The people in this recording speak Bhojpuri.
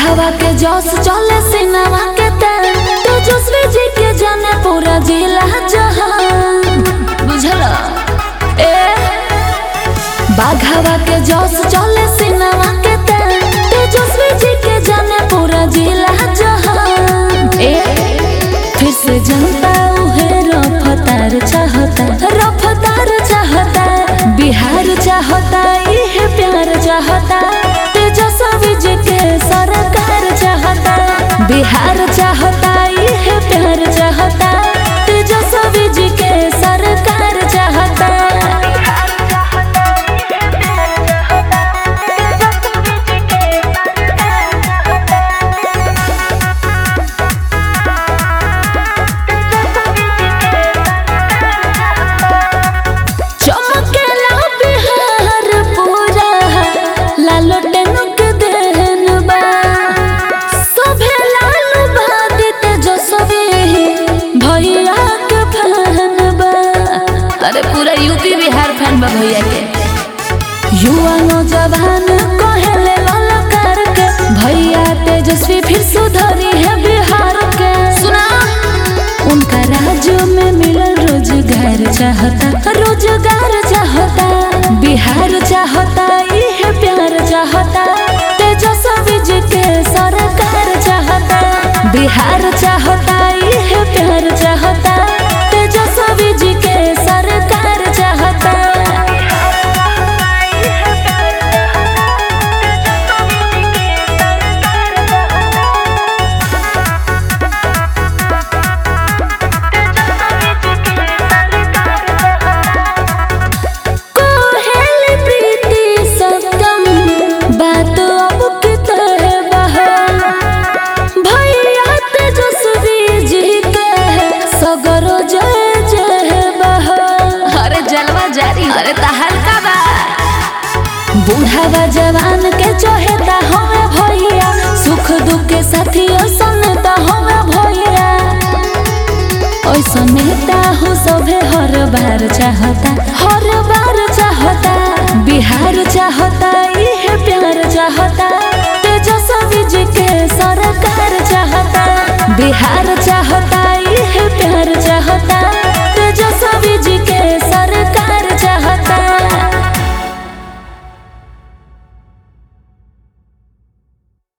बाघावा के जस चले सिनेमा के तेल तेजस्वी जी के जाने पूरा जिला जहां बुझल ए बाघावा के जस चले सिनेमा के तेल तेजस्वी जी के जाने पूरा जिला जहां ए फिर से जनता उहे रफ्तार चाहता रफ्तार चाहता बिहार चाहता इहे प्यार चाहता तेजस्वी जी के सरकार चाहता बिहार चाहता इहे प्यार चाहता तेजस्वी जी के सरकार चाहता चमकेला बिहार पूरा लालो टेनुक देहन बा सभे लालू बादित जसवे भैया के फैन बा अरे पूरा यूपी बिहार फैन बा भैया के युवा नौजवान कहेले ललकार के भैया तेजस्वी फिर सुधरी है बिहार के सुना उनका राज्य में मिलल रोजगार चाहता रोजगार चाहता बिहार चाहता इहे प्यार चाहता तेजस्वी जी के सरकार चाहता बिहार चाहता इहे प्यार चाहता तेजस्वी जी के सरकार चाहता कोहेली प्रीति सत्यम बात अब कितने बहल भैया तेजस्वी जी के सगरो जय जय बहल अरे जलवा जारी अरे तहल का बा बूढ़ावा जवान के चहेता हमें भैया सुख दुख के साथियों सनता हमें भैया ऐसा नेता हो सभे हर बार चाहता हर बार चाहता बिहार चाहता